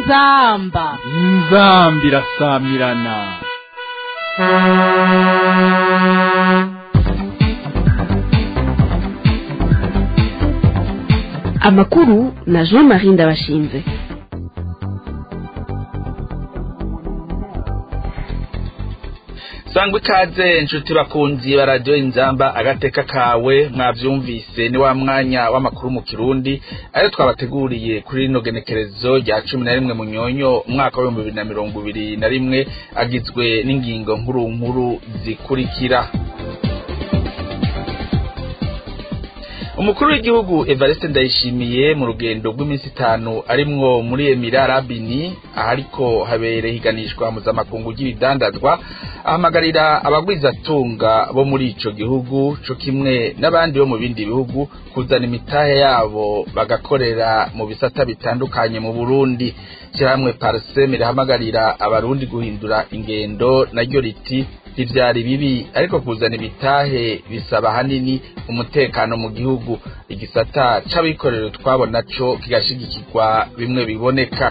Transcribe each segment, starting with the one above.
inzamba inzambi irasamirana amakuru na jean marie ndabashinze sangwa ikaze inshuti bakunzi ba radiyo inzamba agateka kawe mwabyumvise ni wa mwanya w'amakuru mu kirundi ayo twabateguriye kuri rino genekerezo rya cumi na rimwe munyonyo umwaka w'ibihumbi bibiri na mirongo ibiri na rimwe agizwe n'ingingo nkuru nkuru zikurikira umukuru w'igihugu evariste ndayishimiye mu rugendo rw'iminsi itanu arimwo muri emira arabini ahariko habere higanishwa mpuzamakungu ry'ibidandazwa ahamagarira abagwizatunga bo muri ico gihugu co kimwe n'abandi bo mu bindi bihugu kuzana imitahe yabo bagakorera mu bisata bitandukanye mu burundi shyirahamwe parseme rihamagarira abarundi guhindura ingendo naryo riti ntivyari bibi ariko kuzana ibitahe bisaba hanini umutekano mu gihugu igisata c'abikorera utwabo naco kigashigikirwa bimwe biboneka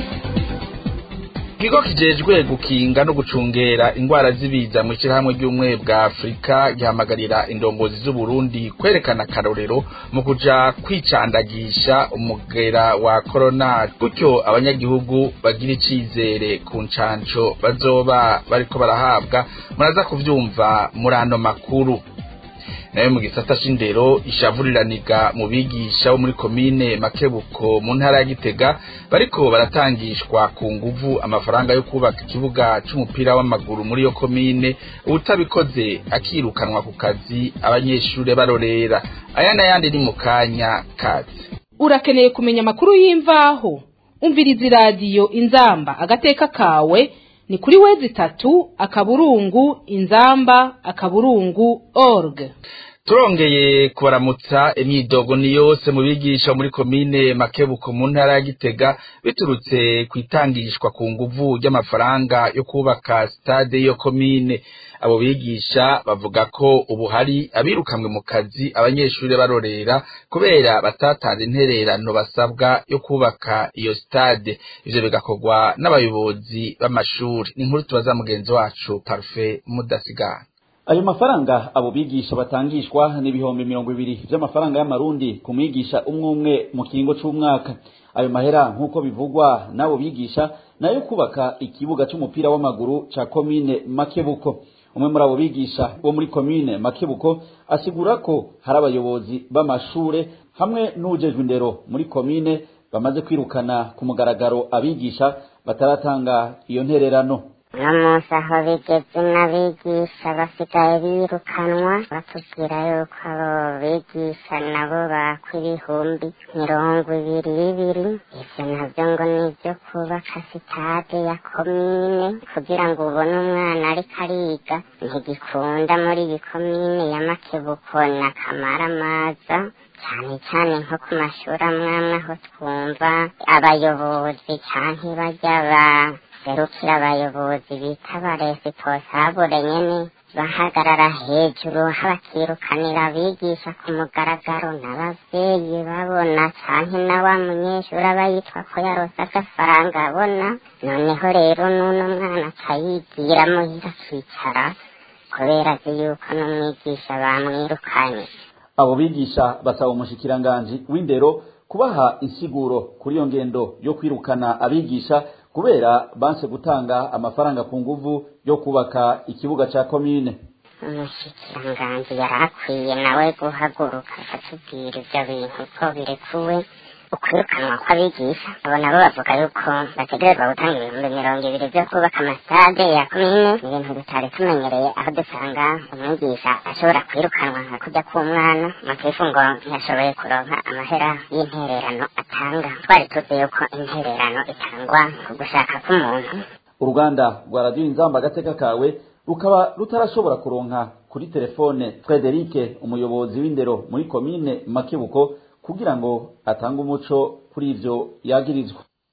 ikigo kijejwe gukinga no gucungera ingwara z'ibiza mu ishyirahamwe ry'ubumwe bwa afurika gihamagarira indongozi z'uburundi kwerekana akarorero mu kuja kwicandagisha umugera wa korona gutyo abanyagihugu bagira icizere ku ncanco bazoba bariko barahabwa muraza kuvyumva muri ano makuru nayo mu gisata c'indero ishavuriraniga mu bigisha bo muri komine makebuko mu ntara ya gitega bariko baratangishwa ku nguvu amafaranga yo kubaka ikibuga c'umupira w'amaguru muri iyo komine uwutabikoze akirukanwa ku kazi abanyeshure barorera aya n'ayandi ni mu kanya kazi urakeneye kumenya amakuru y'imvaho umviriza iradiyo inzamba agateka kawe ni kuri wezi itatu akaburungu inzamba akaburungu org turongeye kubaramutsa imyidogo ni yose mu bigisha muri komine makebuko mu ntara ya gitega biturutse ku itangishwa ku nguvu ry'amafaranga yo kubaka stade y'iyo komine abo bigisha bavuga ko ubu hari abirukamwe mu kazi abanyeshuri barorera kubera batatanze intererano basabwa yo kubaka iyo stade ivyo bigakorwa n'abayobozi b'amashuri ni inkuru tubaza mugenzi wacu parufe mudasigana ayo mafaranga abo bigisha batangishwa n'ibihumbi mirongo ibiri vy'amafaranga y'amarundi ku mwigisha umwe umwe mu kiringo c'umwaka ayo mahera nk'uko bivugwa n'abo bigisha nayo kubaka ikibuga c'umupira w'amaguru ca komine makebuko umwe muri abo bigisha bo muri komine makebuko asigura ko hari abayobozi b'amashure hamwe n'ujejwe indero muri komine bamaze kwirukana ku mugaragaro abigisha bataratanga iyo ntererano uno munsi aho bigeze n'abigisha basigaye birukanwa batubwira yuko abo bigisha nabo bakwa ibihumbi mirongo ibiri bibiri ivyo navyo ngo ni ivyo kubaka sitade ya komine kugira ngo ubone umwana ariko ariga ntigikunda muri iyi komine ya makebuko na kamaramaza cyane cyane nko ku mashuri amwe amwe aho twumva abayobozi canke barya ba serukira abayobozi bita abaresiponsabure nyene bahagarara hejuru bakirukanira abigisha ku mugaragaro n'abavyeyi babona canke na wa munyeshuri aba yitwa ko yarose agafaranga abona noneho rero n'uno mwana acayigira muhira akicara kubera azi yuko n'umwigisha bamwirukanye abo bigisha basaba umushikiranganji w'indero kubaha insiguro kuri iyo ngendo yo kwirukana abigisha kubera banse gutanga amafaranga ku nguvu yo kubaka ikibuga ca komine umushikiranganji yari akwiye nawe guhaguruka akatubwira ivyo bintu ko birekuwe ukwirukanwa kw'abigisha abo nabo bavuga yuko bategerezwa gutanga ibihumbi mirongo ibiri vyo kubaka amasitade ya komine ni ibintu tutari tumenyereye aho dusanga umwigisha ashobora kwirukanwa nka kurya k'umwana mutifu ngo ntiyashoboye kuronka amahera y'intererano atanga twari tuzi yuko intererano itangwa ku gushaka k'umuntu uruganda rwa radiyo inzamba agateka kawe rukaba rutarashobora kuronka kuri telefone frederike umuyobozi w'indero muri komine makebuko kugira ngo atange umuco kuri ivyo yagirizwa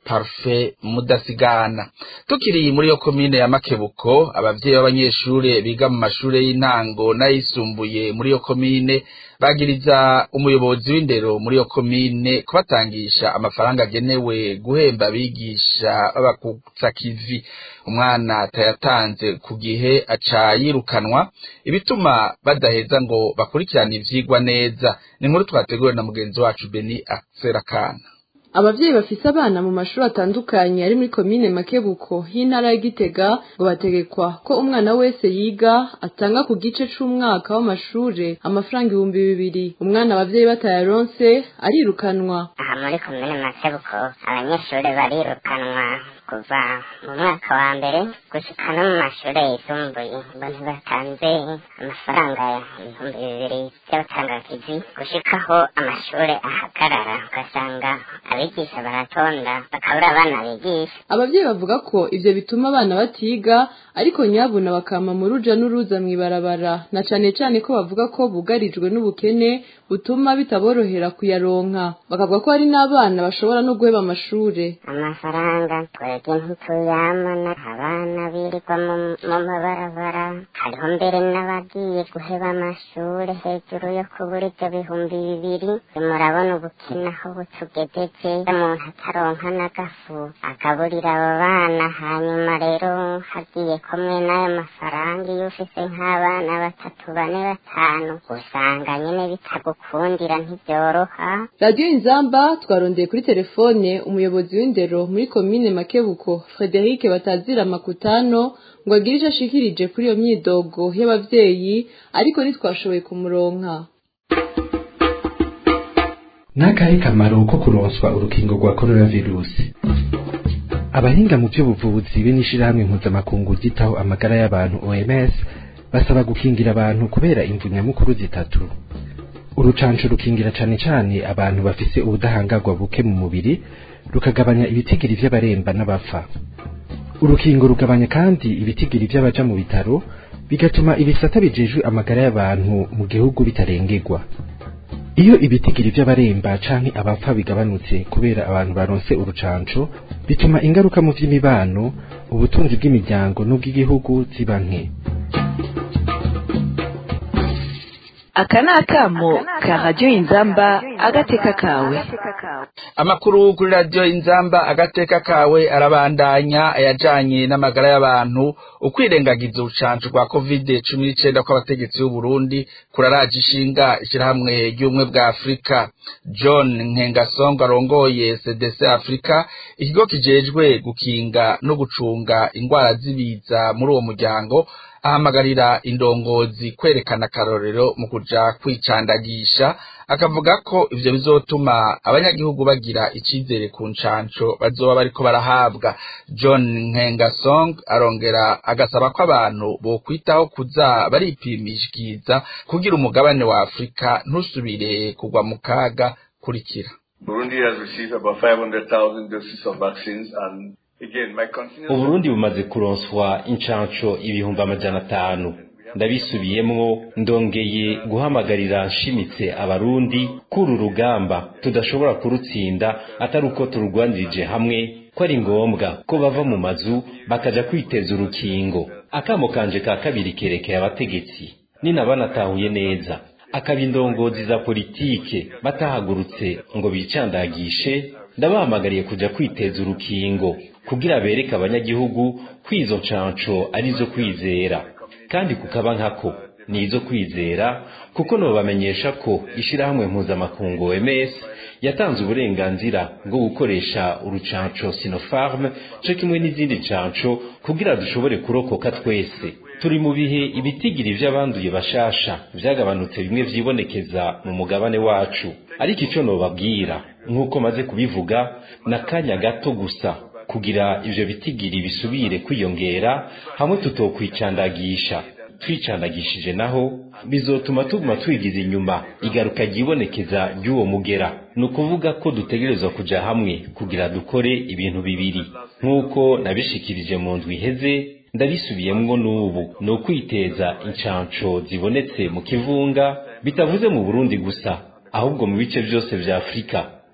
Parfait Mudasigana tukiri muri yo komine ya Makebuko abavyeyi b'abanyeshure biga mu mashure y'intango n'ayisumbuye muri yo komine bagiriza umuyobozi w'indero muri yo komine kubatangisha amafaranga agenewe guhemba abigisha babakutsa kivi umwana atayatanze ku gihe aca yirukanwa ibituma badaheza ngo bakurikirane ivyigwa neza ni inkuru twateguwe na mugenzi wacu Beni Akserakana abavyeyi bafise abana mu mashuri atandukanye ari muri komine makebuko y'intara ya gitega ngo bategekwa ko umwana wese yiga atanga ku gice c'umwaka w'amashure amafaranga ibihumbi bibiri umwana abavyeyi batayaronse arirukanwa aha muri komine makebuko abanyeshuri barirukanwa kuva mu mwaka wa mbere gushika no mu mashure yisumbuye ngo ntibatanze amafaranga ibihumbi bibiri vy'abatangakizi gushikaho amashure ahagarara ugasanga abigisha baratonda bakabura abana bigisha abavyeyi bavuga ko ivyo bituma abana batiga ariko nyabuna bakama mu ruja n'uruza mw'ibarabara na cane cane ko bavuga ko bugarijwe n'ubukene butuma bitaborohera kuyaronka bakavuga ko hari n'abana bashobora no guheba amashure amafaranga twebwe ntituyamana abana birirwa mu mu mabarabara hariho mbere n'abagiye guheba amashure hejuru yo kubura ivyo bihumbi bibiri murabona ubukene aho butugejeje umuntu ataronka n'agafu agaburira abo bana hanyuma rero hagiye kumwe n'ayo mafaranga iyo ufise nk'abana batatu bane batanu usanga nyene bitagukundira ntivyoroha radiyo inzamba twarondeye kuri telefone umuyobozi w'indero muri komine makebuko frederic batazira makutano ngo agire ico ashikirije kuri iyo myidogo y'abavyeyi ariko ntitwashoboye kumuronka n'akahe kamaro ko kuronswa urukingo rwa coronavirusi abahinga mu by'ubuvuzi be n'ishirahamwe mpuzamakungu ryitaho amagara y'abantu oms basaba gukingira abantu kubera imvu nyamukuru zitatu urucanco rukingira cane cane abantu bafise ubudahangarwa buke mu mubiri rukagabanya ibitigiri vy'abaremba n'abapfa urukingo rugabanya kandi ibitigiri vy'abaja mu bitaro bigatuma ibisata bijejwe amagara y'abantu mu gihugu bitarengerwa iyo ibitigiri vy'abaremba canke abapfa bigabanutse kubera abantu baronse urucanco bituma ingaruka mu vy'imibano ubutunzi bw'imiryango n'ubw'igihugu ziba nke aka ni akamo ka radiyo inzamba agateka kawe amakuru kuri radiyo inzamba agateka kawe arabandanya ayajanye n'amagara y'abantu ukwirengagiza urucanco rwa kovide cumi n'icenda kw'abategetsi b'uburundi kuraraje ishinga ishirahamwe ry'ubumwe bwa afurika john nkengasongo arongoye cdc afurika ikigo kijejwe gukinga no gucunga ingwara z'ibiza muri uwo muryango ahamagarira indongozi kwerekana akarorero mu kuja kwicandagisha akavuga ko ivyo bizotuma abanyagihugu bagira icizere ku ncanco bazoba bariko barahabwa john nkengasong arongera agasaba ko abantu bokwitaho kuza baripimishiriza kugira umugabane wa afurika ntusubire kugwa mu kaga kurikira Burundi has received about 500,000 doses of vaccines and again my continuous uburundi bumaze kuronswa incanco ibihumbi amajana atanu ndabisubiyemwo ndongeye guhamagarira nshimitse abarundi kuri urugamba tudashobora kurutsinda atari uko tururwanirije hamwe ko ari ngombwa ko bava mu mazu bakaja kwiteza urukingo akamo kanje ka kabiri kerekeye abategetsi nina banatahuye neza akaba indongozi za politike batahagurutse ngo bicandagishe ndabahamagariye kuja kwiteza urukingo kugira bereke abanyagihugu ko izo ncanco arizo kwizera kandi kukaba nkako ni izo kwizera kuko nobamenyesha ko ishirahamwe mpuzamakungu OMS yatanze uburenganzira bwo gukoresha urucanco Sinopharm co kimwe n'izindi ncanco kugira dushobore kurokoka twese turi mu bihe ibitigiri vy'abanduye bashasha vyagabanutse bimwe vyibonekeza mu mugabane wacu ariko ico nobabwira nk'uko maze kubivuga n'akanya gato gusa kugira ivyo bitigiri bisubire kwiyongera hamwe tutokwicandagisha twicandagishije naho bizotuma tuguma twigiza inyuma igaruka ryibonekeza ry'uwo mugera ni ukuvuga ko dutegerezwa kuja hamwe kugira dukore ibintu bibiri nk'uko nabishikirije mu ndwi iheze ndabisubiyemwo n'ubu ni ukwiteza incanco zibonetse mu kivunga bitavuze mu burundi gusa ahubwo mu bice vyose vya afurika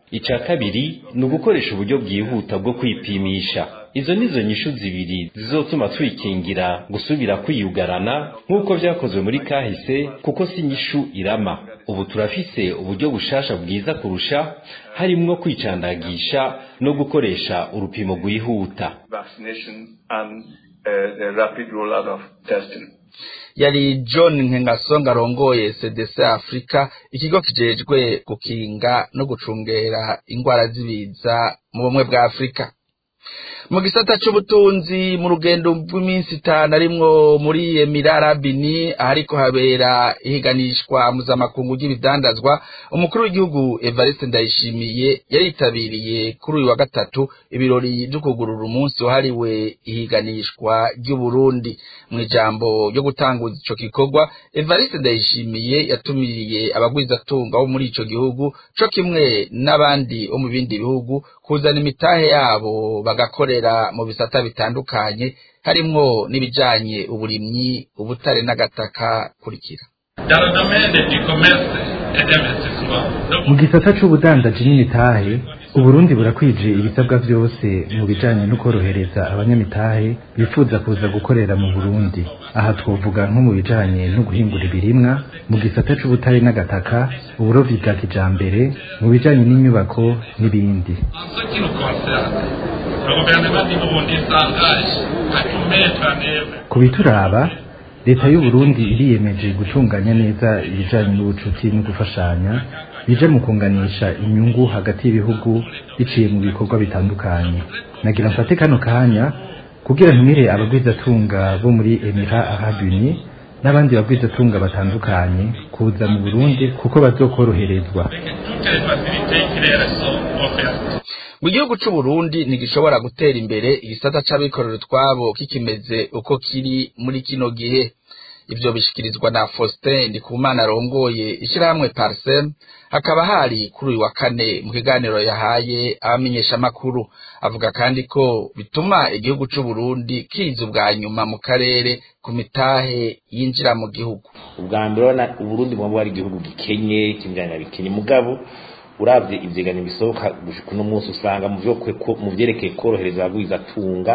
ica kabiri ni ugukoresha uburyo bwihuta bwo kwipimisha izo nizo nyishu zibiri zizotuma twikingira gusubira kwiyugarana nk'uko vyakozwe muri kahise kuko si nyishu irama ubu turafise uburyo bushasha bwiza kurusha harimwo kwicandagisha no gukoresha urupimo rwihuta vaccination and uh, the rapid rollout of testing. yari john nkengasonga arongoye cdc afurika ikigo kijejwe gukinga no gucungera ingwara z'ibiza mu bumwe bwa afurika mu gisata c'ubutunzi mu rugendo rw'iminsi itanu arimwo muri emirarabini ahariko habera ihiganishwa mpuzamakungu ry'ibidandazwa umukuru w'igihugu evariste ndayishimiye yaritabiriye kuri uyu wa gatatu ibirori vyo kugurura umunsi wahariwe ihiganishwa ry'uburundi mu ijambo ryo gutanguza ico gikorwa evariste ndayishimiye yatumiriye abagwizatunga bo muri ico gihugu co kimwe n'abandi bo mu bindi bihugu kuzana imitahe yabo bagakorera mu bisata bitandukanye harimwo n'ibijanye uburimyi ubutare n'agataka kurikira mu gisata c'ubudandaji n'imitahe uburundi burakwije ibisabwa vyose mu bijanye no korohereza abanyamitahe bifuza kuza gukorera mu burundi aha twovuga nko mu bijanye no guhingura ibirimwa mu gisata c'ubutare n'agataka uburovyi bwa kijambere mu bijanye n'inyubako n'ibindi ku bituraba leta y'uburundi iriyemeje gutunganya neza ibijanye n'ubucuti no gufashanya bije mu kunganisha inyungu hagati y'ibihugu biciye mu bikorwa bitandukanye nagira mfate kano kanya kugira ntumire abagwizatunga bo muri emira arabuni n'abandi bagwizatunga batandukanye kuza mu burundi kuko bazokoroherezwa mu gihugu c'uburundi ntigishobora gutera imbere igisata c'abikorera utwabo kikimeze uko kiri muri kino gihe ivyo bishikirizwa na Faustin Ndikumana arongoye ishirahamwe Parsem hakaba hari kuri uyu wa kane mu kiganiro yahaye abamenyesha makuru avuga kandi ko bituma igihugu c'u Burundi kiza ubwa nyuma mu karere ku mitahe yinjira mu gihugu ubwa mbere urabona uburundi mwaba ari igihugu gikenye kimbyanya bikenye mugabo uravye ivyeganyo bisohoka gushika uno munsi usanga mu vyo mu vyerekeye korohereza abagwiza tunga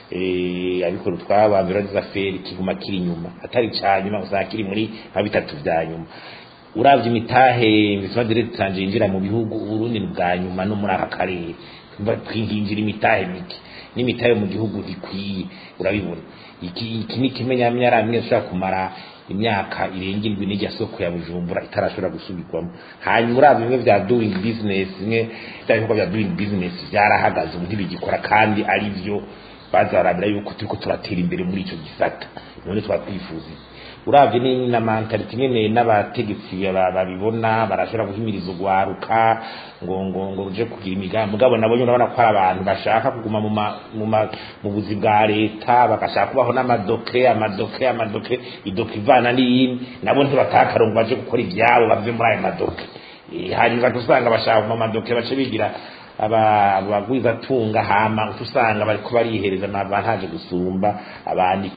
eh abikora twabambira za feri kiguma kiri nyuma atari cyanyuma usanga kiri muri nka bitatu vya nyuma uravye imitahe imisima direct tanje yinjira mu bihugu uburundi ni bwa nyuma no muri aka karere twinjira imitahe mike n'imitahe mu gihugu ntikwiye urabibona iki iki ni kimenyamyara mwe ushobora kumara imyaka irenga indwi n'ijya soko ya bujumbura itarashobora gusubirwamo hanyuma uravye bimwe vya doing business bimwe vya bikorwa vya doing business vyarahagaze ubu ntibigikora kandi ari vyo bazarabira yuko turiko turatera imbere muri ico gisata none twatwifuza uravye ni na mentality nyene n'abategetsi babibona barashobora guhimiriza ugwaruka ngo ngo ngo uje kugira imigambi mugabo nabo nyine urabona ko ari abantu bashaka kuguma mu mu mu buzi bwa leta bagashaka kubaho n'amadoke amadoke amadoke idoke ivana n'iyindi nabo ntibatakarongo baje gukora ivyabo bave muri ayo madoke hanyuma usanga bashaka mu madoke bace bigira abagwiza tunga hama usanga bariko barihereza ntaje gusumba abandi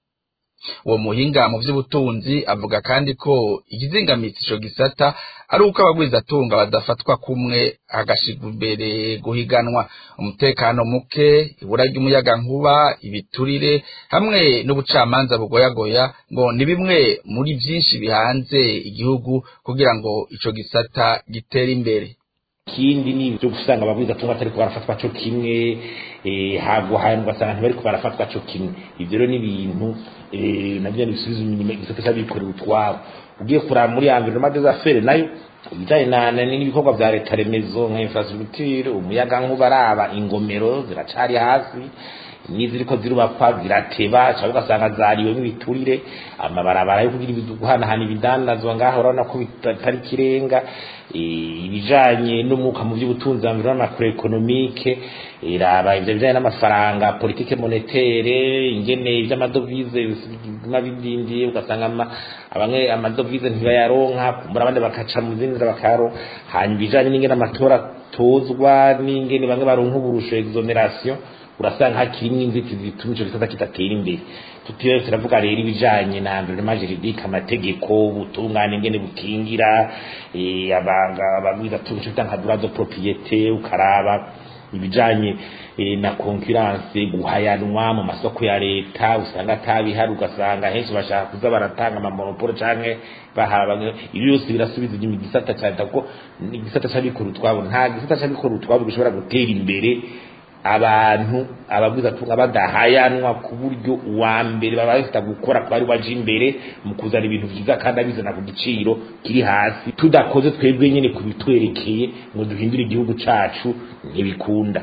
uwo muhinga mu by'ubutunzi avuga kandi ko ikizingamitsi ico gisata ari uko abagwizatunga badafatwa kumwe hagashirwa imbere guhiganwa umutekano muke ibura ry'umuyagankuba ibiturire hamwe n'ubucamanza bugoyagoya ngo ni bimwe muri byinshi bihanze igihugu kugira ngo ico gisata gitere imbere ikindi ni ibyo gusanga abagwizatunga atariko barafatwa co kimwe hagwa hanyuma ugasanga ntibariko barafatwa co kimwe ivyo rero ni ibintu navyo bisubiza inyuma igisata c'abikorera utwabo ugiye kuraba muri environnement des affaires nayo ibijanye n'ibikorwa vya leta remezo nka infrastructure umuyaga nkuba araba ingomero ziracari hasi n'iziriko zirubakwa zirateba cyangwa ugasanga zariwemo ibiturire amabarabara yo kugira guhanahana ibidandazwa ngaho urabona ko bitari kirenga ibijanye n'umwuka mu by'ubutunzi environnement macroeconomique iraba ivyo bijanye n'amafaranga politike monétaire ingene ivy'amadovize biguma bidindiye ugasanga bamwe amadovize ntibayaronka kumbura abandi bakaca mu zindi nzira bakayaronka hanyuma ibijanye n'ingene amatora tozwa n'ingene bamwe baronka uburusho exoneration urasanga hakirimo inzitizi zituma ico gisata kidatera imbere tutiwe turavuga rero ibijanye na environnement juridique amategeko ubutungane ngene bukingira eh, abanga abagwiza tuntu nka droit de propriété ukaraba ibijanye e, na concurrence guhayanwa mu masoko ya leta usanga atabihari ugasanga henshi bashaka kuza baratanga amamonopole canke bahaba ibi byose birasubiza inyuma igisata ca leta kuko ni igisata c'abikorera utwabo nta gisata c'abikorera utwabo gishobora gutera imbere abantu ababwiza tunga badahayanwa ku buryo uwa mbere baba bafite gukora kuba ari waje imbere mu kuzana ibintu vyiza kandi abizana ku giciro kiri hasi tudakoze twebwe nyene kubitwerekeye ngo duhindure igihugu cacu ntibikunda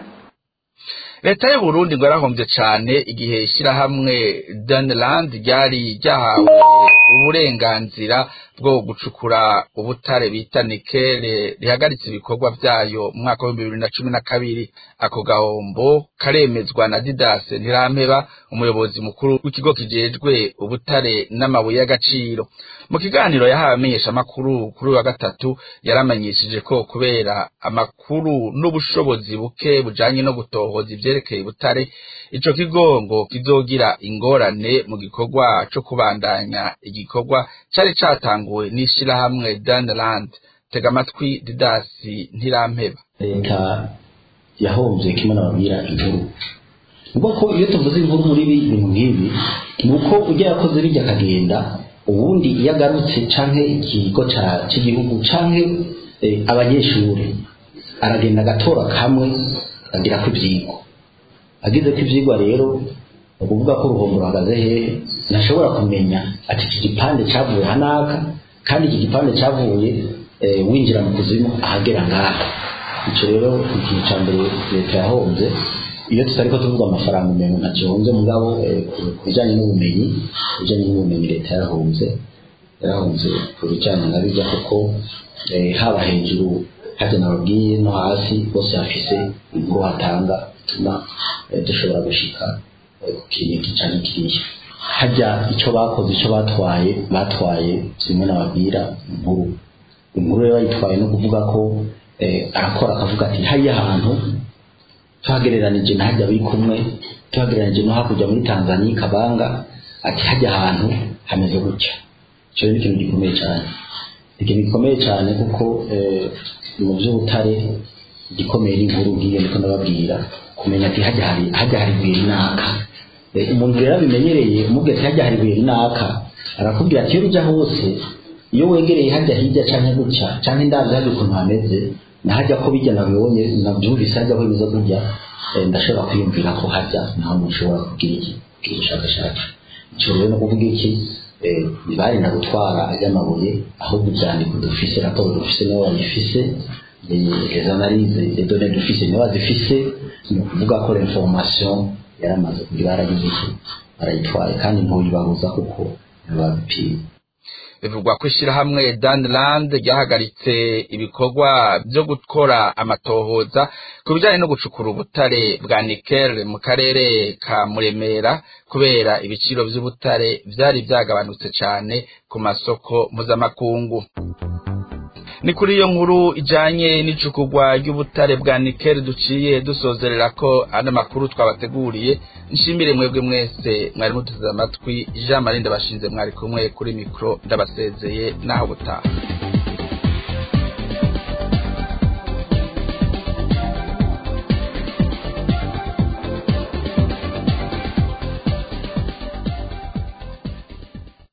leta y'u Burundi ngo yarahombye cyane igihe ishyirahamwe Dunland ryari ryahawe uburenganzira bwo gucukura ubutare bita nikele rihagaritse ibikorwa byayo mu mwaka w'ibihumbi bibiri na cumi na kabiri ako gahombo karemezwa na Didas Ntirampeba umuyobozi mukuru w'ikigo kijejwe ubutare n'amabuye y'agaciro mu kiganiro yahawe amenyeshamakuru kuri uyu wa gatatu yaramenyesheje ko kubera amakuru n'ubushobozi buke bujanye no gutohoza ivyerekeye ubutare ico kigo ngo kizogira ingorane mu gikorwa co kubandanya igikorwa cari catanguwe n'ishirahamwe Dunland tega amatwi Didasi Ntirampeba leta yahombye kimwe n'ababwira inkuru ubwo ko iyo tuvuze inkuru muri ibi bintu nk'ibi ni uko ujya yakoze bijya akagenda ubundi iyo agarutse canke ikigo cy'igihugu canke abanyeshuri aragenda agatora kamwe agira ko ibyigwa agize ko ibyigwa rero ni ukuvuga ko uruhombo ruhagaze hehe ntashobora kumenya ati iki gipande cyavuye hanaka kandi iki gipande cyavuye winjira mu kuzimu ahagera ngaha icyo rero ikintu cya mbere leta yahombye iyo tutari ko tuvuga amafaranga umuntu ntakihunze mugabo ku bijyanye n'ubumenyi ku bijyanye n'ubumenyi leta yarahombye yarahombye ku bijyanye na bijya kuko haba hejuru hajya nababwiye no hasi bose hafise inkuru hatanga bituma dushobora gushika ku kintu iki cyane kiriya hajya icyo bakoze icyo batwaye batwaye zimwe nababwira inkuru inkuru rero bayitwaye no kuvuga ko arakora akavuga ati hariya hantu tuhagereranije na hajya biri kumwe tuhagereranije no hakurya muri tanzania kabanga ati hajya ahantu hameze gutya icyo ni ikintu gikomeye cyane ikintu gikomeye cyane kuko mu by'ubutare igikomeye n'inkuru ngiyo niko ndababwira kumenya ati hajya hari hajya hari ibuye runaka umuntu rero abimenyereye umubwira ati hajya hari ibuye runaka arakubwira ati iyo bijya hose iyo wegereye hajya hirya cyangwa gutya cyangwa indabyo hajya ukuntu hameze nahajya ko bijya nabibonye nabyumvise hajya aho biza kujya ndashobora kwiyumvira ko hajya naho umuntu ushobora kubwira iki kubwira ubushakashatsi icyo rero no kuvuga iki ntibari na gutwara ay'amabuye ahubwo ibyandiko dufise raporo dufise nibo bayifise les analyses les données dufise nibo bazifise ni ukuvuga ko l'information yaramaze kugira baragize iki barayitwaye kandi ntuyibabuza kuko ntibabipima bivugwa ko ishyirahamwe Dunland ryahagaritse ibikorwa byo gukora amatohoza ku bijyanye no gucukura ubutare bwa nikel mu karere ka muremera kubera ibiciro by'ubutare byari byagabanutse cyane ku masoko mpuzamakungu ni kuri iyo nkuru ijyanye n'icukurwa ry'ubutare bwa nikel duciye dusozerera ko ano makuru twabateguriye nshimire mwebwe mwese mwari muteze amatwi jean marie ndabashinze mwari kumwe kuri mikoro ndabasezeye naho gutaha